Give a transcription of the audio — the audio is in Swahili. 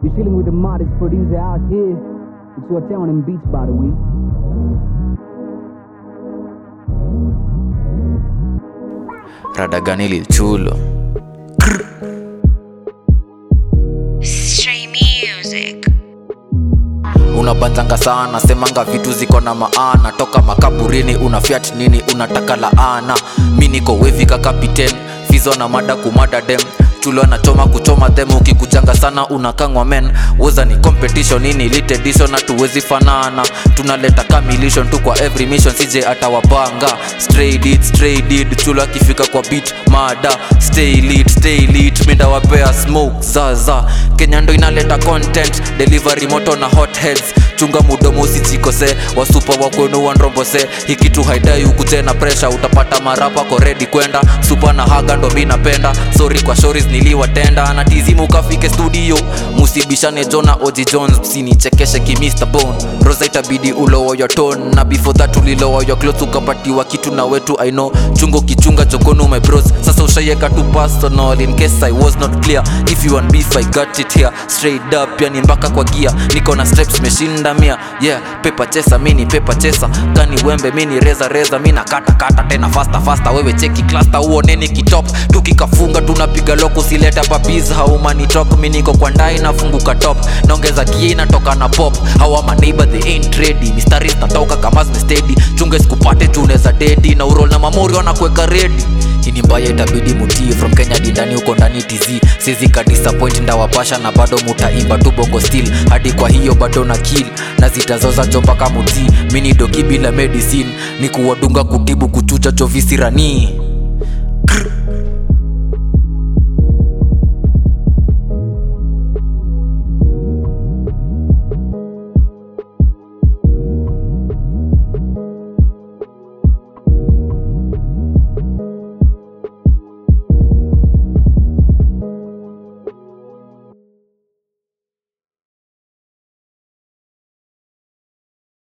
You're chilling with the modest producer out here. It's your town and beats, by the way. rada gani lilchulo Stray music. unabanzanga sana semanga vitu ziko na maana toka makaburini una fiat nini unataka laana mi niko wevi ka kapiten fizo na mada kumada dem chulo anachoma kuchoma them ukikujanga sana unakangwa men woza ni competition ini elite edition hatuwezi fanana tunaleta kamilishon tu kwa every mission sije atawapanga stray deed stray deed chulo akifika kwa beat mada stay lit stay lit minda wapea smoke zaza kenya ndo inaleta content delivery moto na hot heads chunga mudomo usijikose wasupa wakwenu wanrombose hikitu haidai ukuje na presha utapata marapa ko redi kwenda supa na haga ndo mi napenda sorry kwa shoris niliwatenda na tizimu ukafike studio musibishane jona oji jones msinichekeshe ki Mr. bone rosa itabidi ulowo your tone na before that ulilowa your clothes ukapatiwa kitu na wetu i know chungo kichunga jokonu my bros sasa ushaieka tu personal in case i was not clear if you want beef i got it here straight up yani mpaka kwa gia niko na steps meshinda mia yeah pepa chesa mini pepa chesa kani wembe mini reza reza mina kata kata tena fasta fasta wewe cheki cluster uoneni kitop tukikafunga tunapiga loko sileta papiz haumani talk mi niko kwa ndai nafunguka top naongeza gia inatoka na pop hawa maneighbor they ain't ready mistari zinatoka kama zimestedi chunge sikupate tuneza dedi na urol na mamori wanakuweka redi hii ni mbaya itabidi mutii from kenya dindani huko ndani tz sizika disappoint ndawapasha na bado mutaimba tu bongo still hadi kwa hiyo bado na kill na zitazoza jo mpaka mutii mini doki bila medicine ni kuwadunga kutibu kuchucha chovisiranii